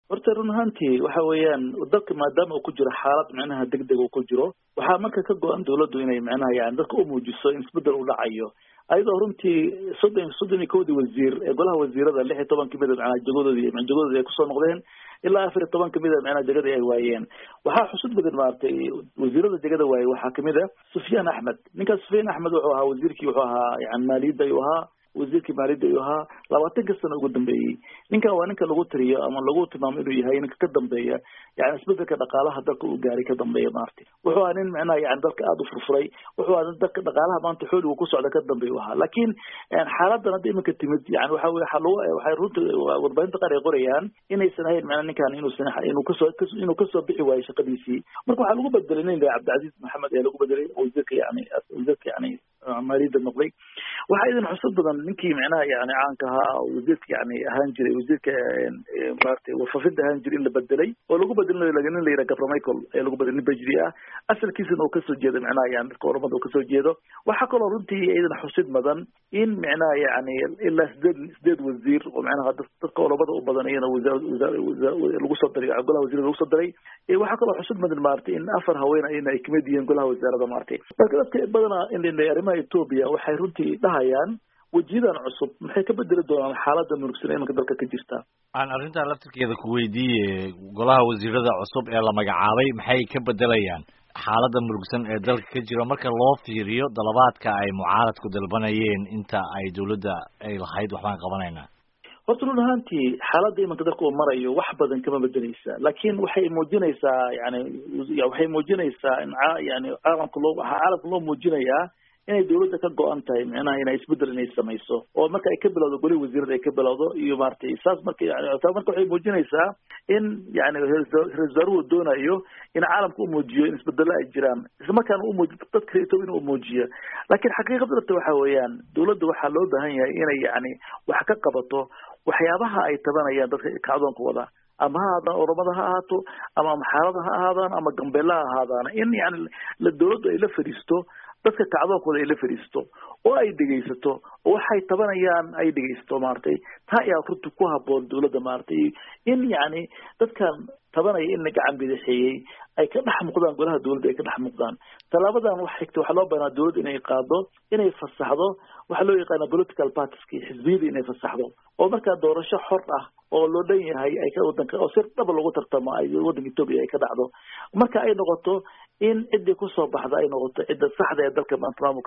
horta run ahaantii waxa weeyaan dalka maadaama uu ku jiro xaalad micnaha degdeg uu ku jiro waxaa marka ka go-an dawladdu inay micnaha yani dadka u muujiso in isbedel u dhacayo ayadoo runtii soddon soddon iyo kowdii wasiir ee golaha wasiirada lix iyo toban kamida macnaha jagadoodii jagadoodii ay kusoo noqdeen ilaa afar iyo toban kamida macnaha jagadii ay waayeen waxaa xusud badan maaragtay wasiirada jagada waayey waxaa kamid a sufyaan axmed ninkaas sufyaan axmed wuxuu ahaa wasiirkii wuxuu ahaa yani maaliyadda ayuu ahaa wasiirkii maaliyadda ayuu ahaa labaatanka sano ugu dambeeyey ninkan waa ninka lagu tiriyo ama lagu tilmaamo inuu yahay ninka ka dambeeya yani isbedelka dhaqaalaha dalka uu gaaray ka dambeeya maaragtay wuxuu ahaa nin macnaha yani dalka aada u furfuray wuxuu ahaa nin dalka dhaqaalaha maanta xooligu ku socda ka dambeeya u ahaa laakiin xaaladan hadda iminka timid yani waxa weye waxa lagu waxay runta warbaahinta qaar ay qorayaan inaysan ahayn macnaa ninkan inuusan inuu kasoo inuu kasoo bixi waayo shaqadiisii marka waxaa lagu bedelay nin la cabdicasiis maxamed ayaa lagu bedelay wasiirka yani wasiirka yani maaliyadda noqday waxaa idin xusud badan ninkii macnaha yani caanka ahaa wasiirka yani ahaan jiray wasiirka maaragtay wafafinta ahaan jiray in la bedelay oo lagu bedelay nin la yidhaha gabra michael ayaa lagu bedelay nin bajri ah asalkiisana uu kasoo jeedo macnaha yani dadka oramada uu kasoo jeedo waxaa kaloo runtii idin xusid mudan in macnaha yani ilaa sideed sideed wasiir oo macnaha dadka oramada u badan iyana lagu soo daray golaha wasiirada lagu soo daray waxaa kaloo xusud mudan maaragtay in afar haween ayna ay kamid yihiin golaha wasaarada maaragtay marka dadka badana in arrimaha etoobiya waxay runtii dhahayaan wejiyadan cusub maxay ka bedeli doonaan xaalada murugsan imanka dalka ka jirta aan arrintaa laftirkeeda ku weydiiye golaha wasiirada cusub ee la magacaabay maxay ka bedelayaan xaaladda murugsan ee dalka ka jiro marka loo fiiriyo dalabaadka ay mucaaradku dalbanayeen inta ay dawladda ay lahayd waxbaan qabanaynaa horta run ahaantii xaaladda imanka dalka uu marayo wax badan kama bedeleysa laakiin waxay muujinaysaa yani waxay muujinaysaa in yani caalamka loo waxaa caalamka loo muujinayaa inay dawladda ka go-an tahay micnaha inay isbedel inay samayso oo marka ay ka bilowdo golihi wasiirada ay ka bilowdo iyo maratay saas marka yani taa marka waxay muujinaysaa in yani ra-isul wasaaruhu doonayo in caalamka u muujiyo in isbedelo ay jiraan isla markaana umuuji dadka etoobiya in uu muujiyo laakiin xaqiiqada dhabta waxa weeyaan dawladda waxaa loo baahan yahay inay yani wax ka qabato waxyaabaha ay tabanayaan dadka kacdoonka wada ama ha ahaadaan oromada ha ahaato ama maxaarada ha ahaadaan ama gambeella ha ahaadaan in yani dawladdu ay la fadhiisto dadka kacdoonkooda ay la fadhiisto oo ay dhegaysato oo waxay tabanayaan ay dhegaysato maaragtay taa ayaa runti ku haboon dawladda maaragtay in yani dadkan tabanaya in la gacan bidixeeyey ay ka dhex muuqdaan golaha dawladda ay ka dhex muuqdaan tallaabadan wax xigta waxaa loo baahnaa dawladda inay qaado inay fasaxdo waxaa loo yaqaana political partieski xisbiyada inay fasaxdo oo markaa doorasho xor ah oo loo dhan yahay ay ka wadanka oo si dhaba lagu tartamo ay waddanka etoobiya ay ka dhacdo marka ay noqoto in ciddii kusoo baxda ay noqoto cidda saxda ee dalka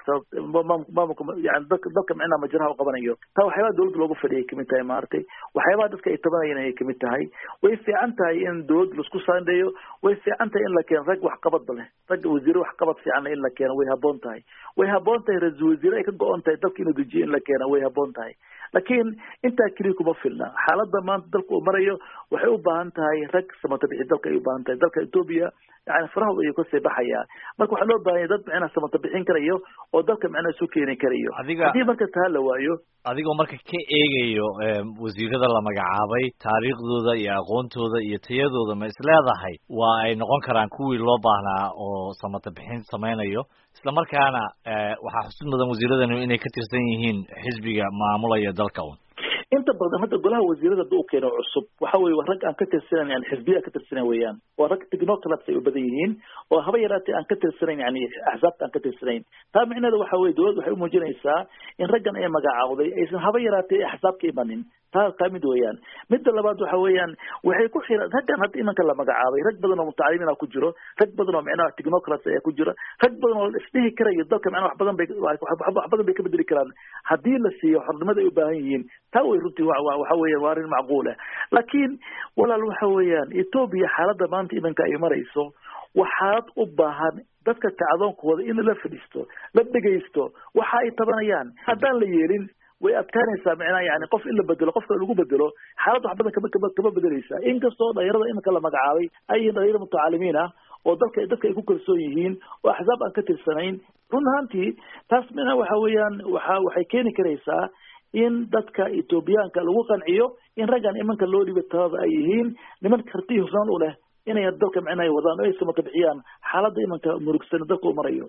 maamulka yani dalka dalka micnaha majraha u qabanayo taa waxyaabaha dawladda loogu fadhiyay kamid tahay maaragtay waxyaabaha dadka ay tabanayeen ayay kamid tahay way fiican tahay in dawladda laisku saandheeyo way fiican tahay in la keeno rag waxqabadba leh rag wasiire waxqabad fiicanna in la keeno way haboon tahay way haboon tahay ra-isul wasiire ay ka go-on tahay dalka inuu dejiyo in la keeno way haboon tahay laakiin intaa keliya kuma filna xaaladda maanta dalka uu marayo waxay u baahan tahay rag samata bixi dalka ay u baahan tahay dalka etoobiya yani farahooda ayuu kasii baxayaa marka waxaa loo baahanya dad micnaha samata bixin karayo oo dalka micnaha isu keeni karayo haddii marka taa la waayo adigoo marka ka eegayo wasiirada la magacaabay taariikhdooda iyo aqoontooda iyo tayadooda ma isleedahay waa ay noqon karaan kuwii loo baahnaa oo samata bixin samaynayo isla markaana waxaa xusud mudan wasiiradani inay ka tirsan yihiin xisbiga maamulaya dalka un inta badan hadda golaha wasiirada hadda u keeno cusub waxa weye waa rag aan ka tirsanayn yani xisbiya ka tirsanayn weeyaan waa rag technocrats ay u badan yihiin oo haba yaraatee aan ka tirsanayn yani axsaabta aan ka tirsanayn taa micneheeda waxa weye dawladda waxay umuujinaysaa in raggan ay magacaawday aysan haba yaraatee axsaab ka imanin taa taa mid weeyaan midda labaad waxa weeyaan waxay ku xiran raggan hadda imanka la magacaabay rag badan oo mutacalimiina ku jiro rag badan oo micnaha technocrats ayaa ku jira rag badan oo isdhihi karayo dalka micnaha wax badan bay wax badan bay ka bedeli karaan haddii la siiyo xornimada ay u baahan yihiin taa way runtii waxa weeyaan waa arrin macquula laakiin walaal waxa weeyaan etoobiya xaaladda maanta imanka ay marayso waa xaalad u baahan dadka kacdoonkooda in la fadhiisto la dhegaysto waxa ay tabanayaan haddaan la yeelin way adkaanaysaa micnaha yani qof in la bedelo qofka lagu bedelo xaalad wax badan kama kama kama bedeleysa inkastoo dhalinyarada iminka la magacaabay ay yihiin dhalinyaro mutacalimiin ah oo dalka dadka ay ku kalsoon yihiin oo axsaab aan ka tirsanayn run ahaantii taas micnaha waxa weeyaan waxa waxay keeni karaysaa in dadka etoobiyaanka lagu qanciyo in raggan imanka loo dhiba talada ay yihiin niman karti hufnaan u leh inay dalka micnaha wadaan oo ay samata bixiyaan xaaladda imanka murugsan dalka u marayo